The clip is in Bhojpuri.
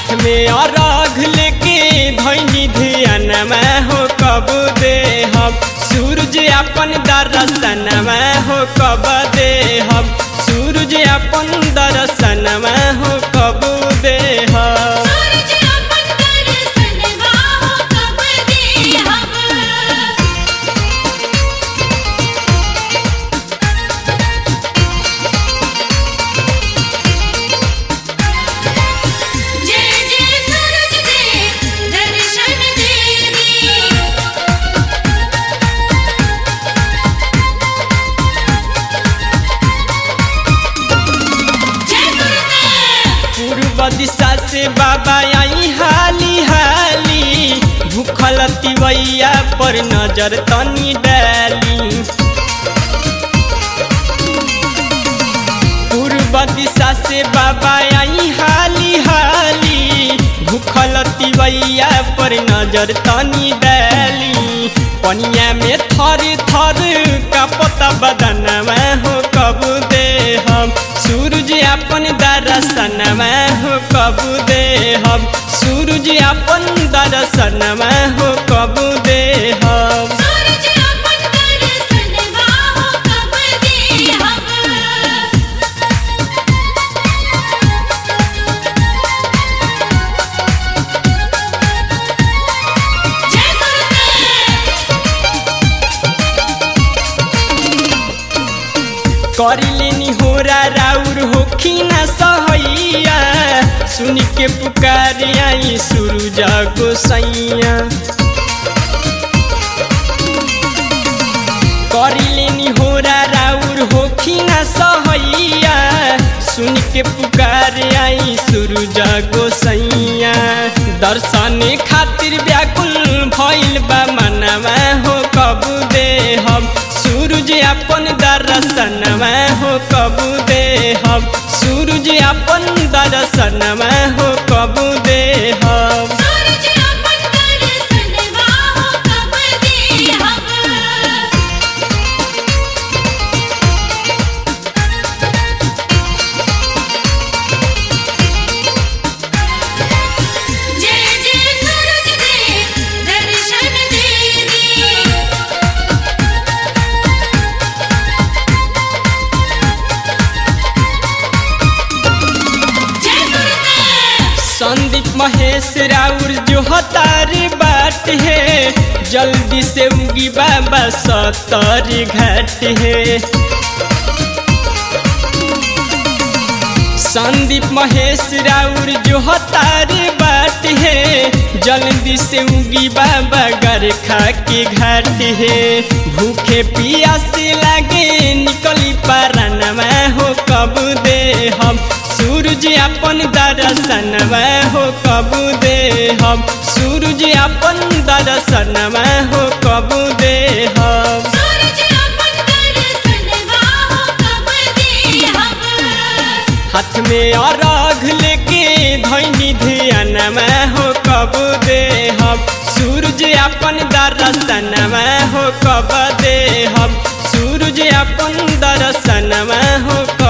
हाथ में अरघ लेके धैनी ध्यान में हो कब दे हम सूरज अपन दर्शन में हो कब दे हम सूरज अपन दर्शन में हो कब दे हम सूरज अपन दर्शन बाहो कब दे हम जय जय सूरज देव दर्शन देवी जय सूरज पूर्व दिशा से बाबा आई हाली हाली भूखल तिवैया पर नजर तनी डाली पूर्व दिशा से बाबा आई हाली हाली भूखल तिवैया पर नजर तनी डाली पनिया में थर थर का पता बदन में हो कब दे हम सूरज अपन दर्शन में हो कब दे हम सूरज अपन दर्शन में हो कब दे हम सूरज अपन दर्शन बाहो कब दे हम जय कर लेनी होरा राउर होखी न सहैया सुन के पुकार आई सूरज गोसैया कर लेनी होरा राउर होखी न सहैया सुन के पुकार आई सूरज गोसैया दर्शन खातिर व्याकुल भइल बा मनवा हो कब दे हम सूरज अपन दर्शन में हो कब दे हम सूरज अपन दर्शन में हो कब दे हम सूरज अपन दर्शन बाहो कब दे हम जय जय सूरज देव दर्शन देवी जय सूरज संदीप महेश राउर जो हतारी बाट है जल्दी से उगी बाबा सतर घाट है संदीप महेश राउर जो हतारी बाट है जल्दी से उगी बाबा गरखा के घाट है भूखे पियासे लागे निकली पारन में हो कब दे हम सूरज अपन दर्शन में हो कब दे हम सूरज अपन दर्शन में हो कब दे हम सूरज अपन दर्शन बाहो कब दे हम हाथ में अरघ लेके धैनी ध्यान में हो कब दे हम सूरज अपन दर्शन में हो कब दे हम सूरज अपन दर्शन में हो